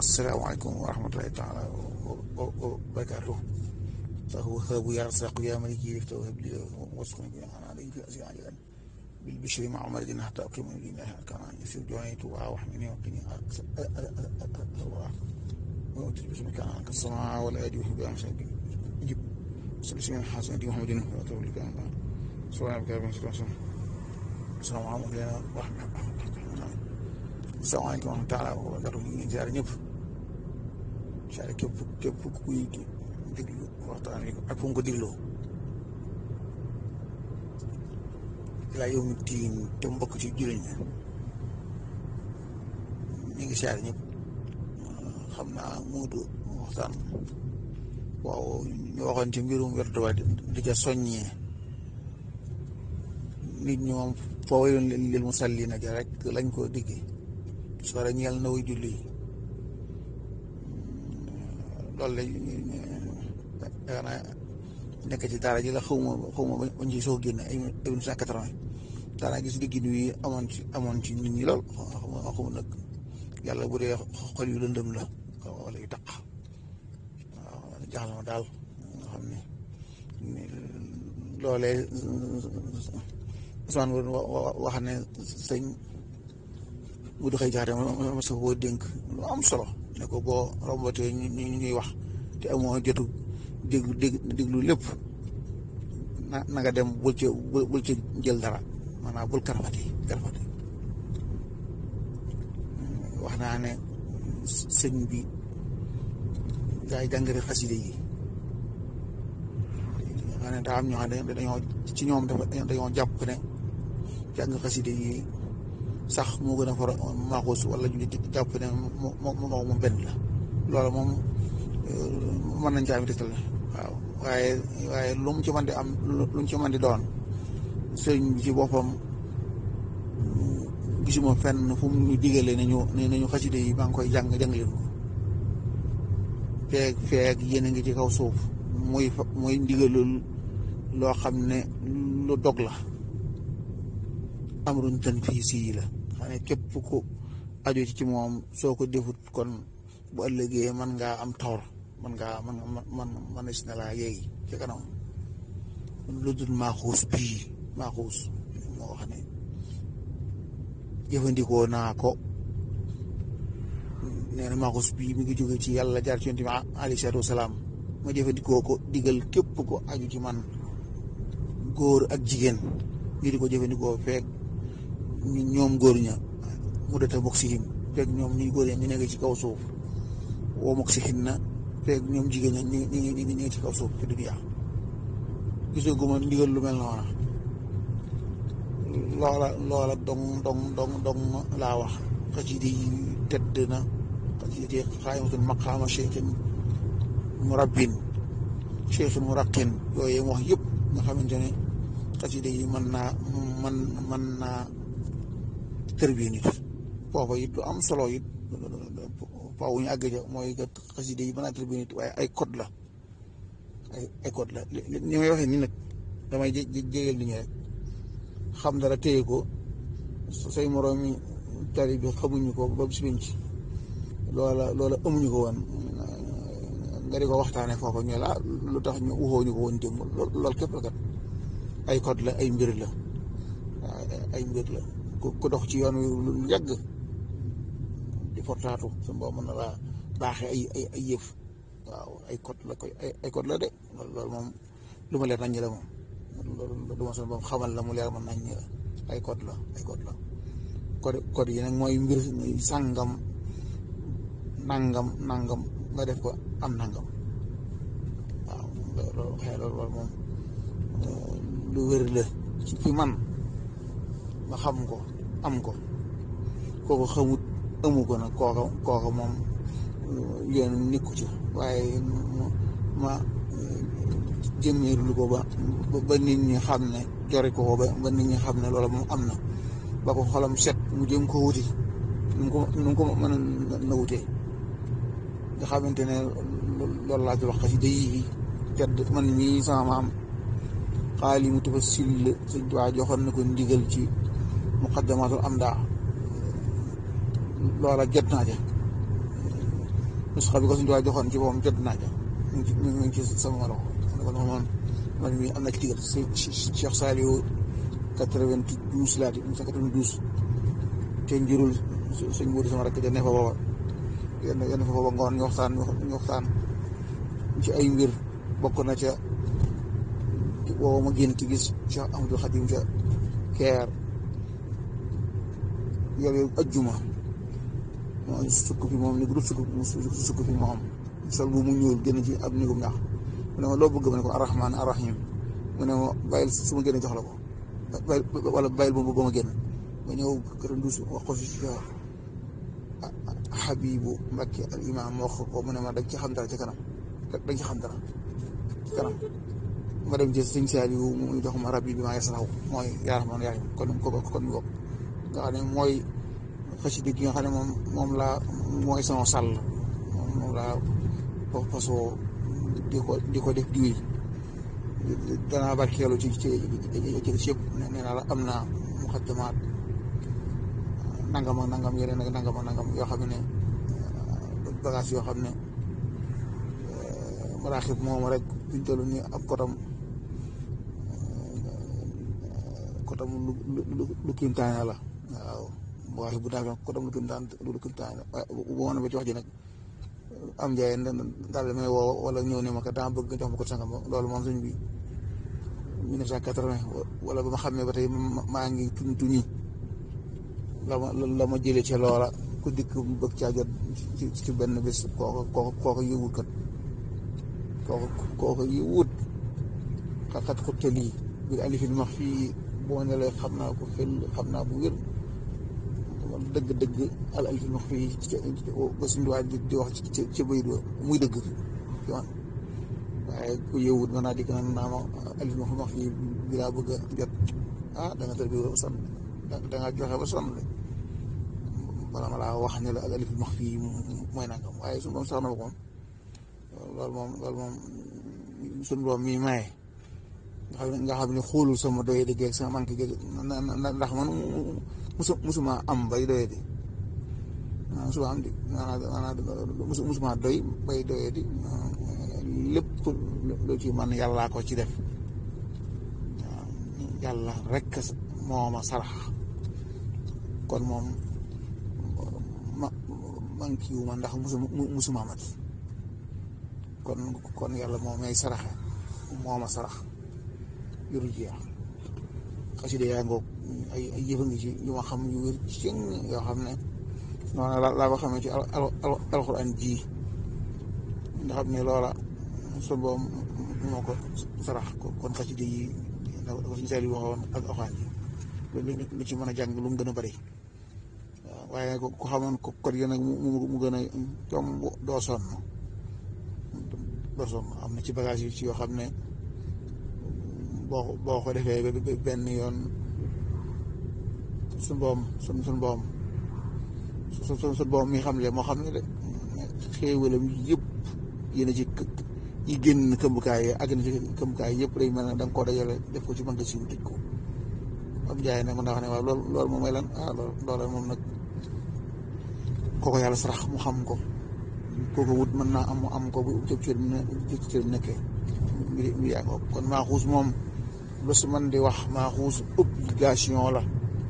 asalaamaaleykum wa rahmatulahi taala wa barakaatu فهو يا رزاق يا ملك يفتح وهب لي واسقني بما علي في أزياء عجلا بالبشر مع مرض حتى أقيم من الله كما يسير جوانيت وحميني وقني وأوتي باسم كان عنك السماء والأيدي وحب أمسك جب سلسل من حسن دي محمد وأتوب لك أنا سبحانك يا رب السلام عليكم ورحمة الله السلام عليكم ورحمة الله وبركاته ñu ziar ñëpp ziar képp képp kuy déglu waxtaan wi ak fu mu ko dégloo laa yow mi tiin te mbokk ci jullit ñi ñu ngi siyaar ñëpp xam naa muudu waxtaan waaw ñu waxoon ci mbirum werdu wa di ca soññee nit ñi moom foo wayoon lil musallina ja rek lañ ko diggee sore ñeel na way julli loolu la yaakaar naa nekk ci daara ji la xaw ma xaw ma bañ ci soo génn ay mille neuf cent quatre-vingt daanaa gis diggin wi amoon ci amoon ci nit ñi lool xaw ma nag yàlla bu dee xol yu lëndëm la wala yu taq waaw jaaxal ma daal nga xam ne loolee Ousmane wax ne sëñ bu du xëy jaxate ma sa boo dénk lu am solo ne ko boo rombatee ñu ñuy wax te amoo jotu déglu déglu lépp na na nga dem bul ci bul ci jël dara maanaam bul karfati karfati wax naa ne sëñ bi gaa yi jàngale xaside yi xam ne daa am ñoo xam ne dañoo ci ñoom dafa dañoo jàpp ne jàng xaside yi sax moo gën a far maaxuus wala ñu jàpp ne moo moo moom benn la loolu moom mën nañ caa am tegtal waaw waaye waaye lu mu ci mën di am lu mu ci mën di doon sëriñ bi ci boppam gisuma fenn fu mu ñu digalee nañu nañu xaside yi maa ngi koy jàng jàng leen ko feeg feeg yéen a ngi ci kaw suuf muy muy ndigalul loo xam ne lu dog la amrun tanfiisi la xam ne képp ku aju ci moom soo ko defut kon bu ëllëgee mën ngaa am tawar man ngaa man man man si na laa yeegi ci kanam lu dul maaxuus bii maaxuus moo wax ne jëfandikoo naa ko nee na maaxuus bii mi ngi jóge ci yàlla jaar ci yonent bi alayhi salaatu wasalaam ma jëfandikoo ko digal képp ko aju ci man góor ak jigéen ñu di ko jëfandikoo feeg ñoom góor ña mu data mok sihim feeg ñoom ñuy góor ña ñu nekk ci kaw suuf woo mok sihin na feeg ñoom jigéen ña ñu ñu ñu ngi ci kaw suuf ci dunya gisoo gu ma ndigal lu mel noona loola loola dong dong dong dong laa wax xasida yi tedd na xasida yi xaayamatul maqaama cheikhin murabbin cheikhin muraqin yooyu wax yëpp nga xamante ne xasida yi mën naa man mën naa tërbiye nit foofa it lu am solo it faaw ñu àgg ca mooy que xasida yi mën naa tërbiye nit waaye ay code la ay ay code la ni may waxee nii nag damay jé jégeel ni ñu rek xam dara téye ko say moroomi tari bi xamuñu ko ba bis ci loola loola amuñu ko woon nga di ko waxtaanee foofa ñu la lu tax ñu uxoo ñu ko woon démb loolu képp la kat ay code la ay mbir la ay mbir la ku dox ci yoon wi lu yàgg di fortaatu su boo mën na laa baaxee ay ay ay yëf waaw ay code la koy ay code la de loolu moom lu ma leer nañ la moom loolu du ma son moom xamal la mu leer man nañ la ay code la ay code la code code yi nag mooy mbir sàngam nangam nangam nga def ko am nangam waaw loolu xëy loolu moom lu wér la ci fi man ma xam ko am ko kooku xamut amu ko nag kooka kooka moom yoon nikku ci waaye ma jëmmeerlu ko ba ba nit ñi xam ne jori ko ko ba nit ñi xam ne loolu moom am na ba ko xolam set mu jëm ko wuti nu ko nu ko mën a na wutee nga xamante ne loolu laa ci wax xasida yi tedd man mii sama maam xaali mu tufa sill sëñ Tuubaa joxoon na ko ndigal ci muqaddamatul amda loola jot naa ja nusxa bi ko suñu tubaab joxoon ci moom jot naa ja mu ngi ci mu ngi ci sama loxo kon moom man mii am na ci digal Cheikh Saliou quatre-vingt-douze laa di quatre-vingt-douze te njurul sëñ Mourou sama rakk ja ne fa booba yenn yenn fa booba ngoon ñu waxtaan ñu waxtaan ci ay mbir bokk na ca booba ma génn ci gis Cheikh Ahmadou Khadim ca keer yor yor ajjuma moo sukk fi moom ni groupe sukk sukk fi moom sol bu mu ñuul génn ci ab nigum ñax mu ne ma loo bëgg ma ne ko arrahman arrahim mu ne ma bàyyil su ma génn jox la ko bàyyil wala bàyyil boobu ba ma génn ma ñëw kër ndus wax ko si Habibu Mbakke al imam wax ko mu ne ma dañ ci xam dara ci kanam dañ ci xam dara ci kanam ma dem ci sëñ Saaliw mu jox ma rabbi bi maa ngi saxaw mooy yaa rahmaan yaa rahiim kon ko kon ñu bokk nga xam ne mooy xasida gi nga xam ne moom moom laa mooy sama sàll moom laa fasoo di ko di ko def diwi danaa barkeelu ci ci ci ci yëpp nee naa la am naa muxaddamaat nangam ak nangam yeneen ak nangam ak nangam yoo xam ne bagage yoo xam ne maraaxib moom rek biñ toll nii ab kotam kotam lu lu lu kiimtaane la waaw waaye bu daal kotam lu kiimtaan lu kiimtaane bu ma ba ci wax ji nag am njaay daal may woo wala ñëw ne ma kat daa bëgg nga jox ma ko sangam loolu moom suñ bi 1980 wala ba ma xamee ba tey maa ngi tuñ tuñi la ma la ma jëlee ca loola ku dikk bëgg caa jot ci ci benn bés kooku kooku kooku yëwut kat kooku kooku yëwut xat xutte lii biir alifil max fii boo ne lee xam naa ko xel xam naa bu wér dëgg-dëgg al alifil max fii ba suñu waay di di wax ci ci bayit ba muy dëgg waaye ku yëwut mën naa dikk na naa ma alifil max max fii bi laa bëgg a jot ah da nga tër bi ba sonn da nga joxe ba sonn de bala ma laa wax ne la al alifil max fii mooy nangam waaye suñu moom sax na ko moom loolu moom loolu moom suñu boom mii maye nga xam ne nga xam ne xoolul sama doye di geeg sama manqué geeg ndax man musu musuma am bay doye di musuma am di maanaam musuma doy bay doye di lépp lu ci man yàllaa ko ci def yàlla rek moo ma sarax kon moom ma manqué wu ma ndax musuma musuma mat kon kon yàlla moo may saraxe moo ma sarax yoru jeex xasida yaa ngoog ay ay yëfa ngi ci yu ma xam yu wér ci yoo xam ne noonu la laa ko xamee ci alxuraan ji nga xam ne loola sun boom moo ko sarax kon xasida yi da ko suñu seel yi waxoon ak alxuraan ji lu ci mën a jàng lu mu gën a bëri waaw waaye ku xamoon ko kor yi nag mu gën a yomb doo sonn doo sonn am na ci bagage yi ci yoo xam ne boo boo ko defee benn yoon suñ boom suñ suñ boom su suñ boom mi xam le moo xam ne de xéewalam yëpp yéen ci yi génn këmbukaay yi àgg na ci këmbukaay yëpp day mel ne da nga koo dajale def ko ci magasin tëj ko am jaay nag mën naa wax ne waaw loolu loolu moom mooy lan ah loolu loolu moom nag kooko yàlla sarax mu xam ko kooko wut mën naa am mu am ko bu cëb cër cëb cër nekkee mbir mbir yaa ngoog kon maaxuus moom lu si man di wax maaxuus obligation la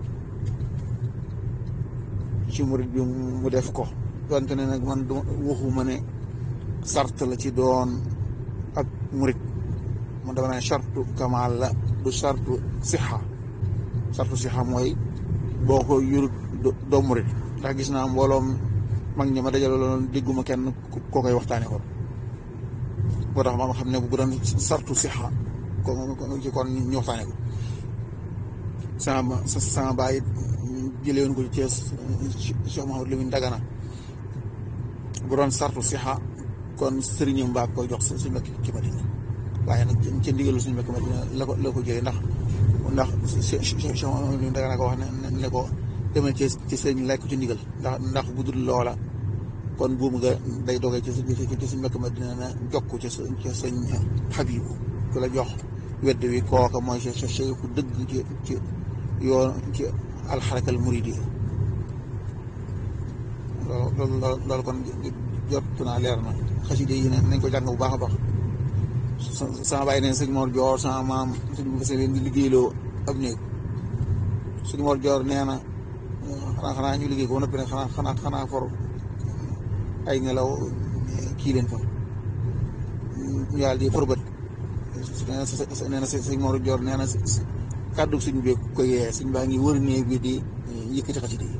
ci murit bi mu def ko donte ne nag man du waxuma ne sart la ci doon ak murit man dama ne sartu kamaal la du sartu sixa sartu sixa mooy boo ko yurut doo murit ndax gis naa mbooloom mag ñi ma dajale loon dégguma kenn koo koy waxtaane kon moo tax ma xam ne bu doon sartu sixa ko ci kon ñu waxtaane ko sama sama baay jëlee woon ko ci Thiès Cheikh Mouhamadou Lamine Dagana bu doon sartu sixa kon sëriñam mbaa koy jox suñu mbokk ci Madina waaye nag ca ndigalu suñu mbokk Madina la ko la ko jëlee ndax ndax Cheikh Mouhamadou Lamine Dagana ko wax ne ne ko demal ci ci sëriñ lekk ci ndigal ndax ndax bu dul loola kon buum nga day dogee ci ci suñu mbokk Madina na jokk ca ca sëñ Habibu ku la jox wedd wi kooka mooy sa sa ku dëgg ci ci yoon ci alxarakal muridi loolu loolu loolu kon jot naa leer na xasida yi ne nañ ko jàng bu baax a baax sama bàyyi neen sëñ Mor Joor sama maam sëñ bu fase leen di liggéeyloo ab néeg sëñ Mor Joor nee na xanaa xanaa ñu liggéey ko ba noppi nag xanaa xanaa xanaa for ay nelaw kii leen fa ñu daal di forbët nee na sëñ Mor Joor nee na kàddu suñ bi ko yee suñ baa ngi wër néeg bi di yëkkati xasida yi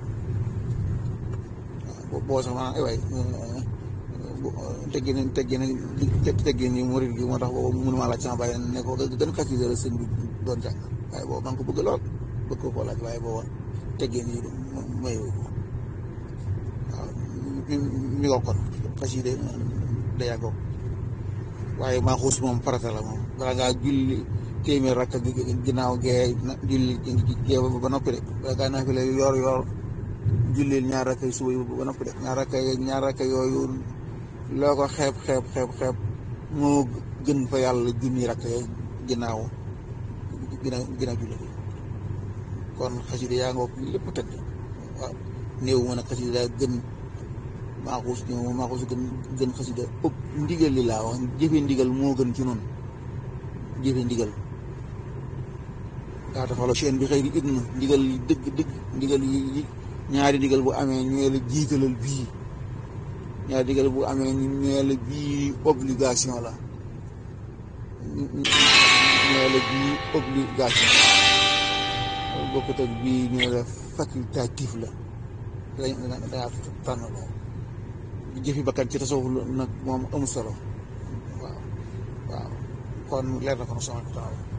waaw boo sax maanaam ay waay teggi nañ teggi nañ teggi ni murid gi moo tax boobu mënuma laaj sama bàyyi ne ko gën xasida la sëñ bi doon jàng waaye boobu maa ngi ko bëgg lool bëgg ko koo laaj waaye booba teggee nii mayu ko waaw mi ngo kon xasida da yàggoo waaye maa xuus moom farata la moom balaa ngaa julli téeméer rakk ginnaaw gee julli gee ba noppi de balaa ngaa naa fi la yor yor jullil ñaar rakk suba yi ba noppi de ñaar rakk ñaar rakk yooyu loo ko xeeb xeeb xeeb xeeb moo gën fa yàlla junni rakk ginnaaw ginnaaw ginnaaw julli kon xasida yaa ngoog lépp tëdd waaw néew ma nag xasida daa gën maaxuus ñëw maaxuus gën gën xasida ëpp ndigal li laa wax jëfe ndigal moo gën ci noonu jëfe ndigal daa tafalo chaine bi xëy di idn ndigal yi dëgg dëgg ndigal yi ñaari ndigal bu amee ñooy la jiitalal bii ñaari ndigal bu amee ñooy la bii obligation la ñooy la bii obligation bokkut ak bii ñooy la facultatif la dañ dangaa tànn loo jëfi bakkan ci tasawuf nag moom amul solo waaw waaw kon leer na ko na sama taala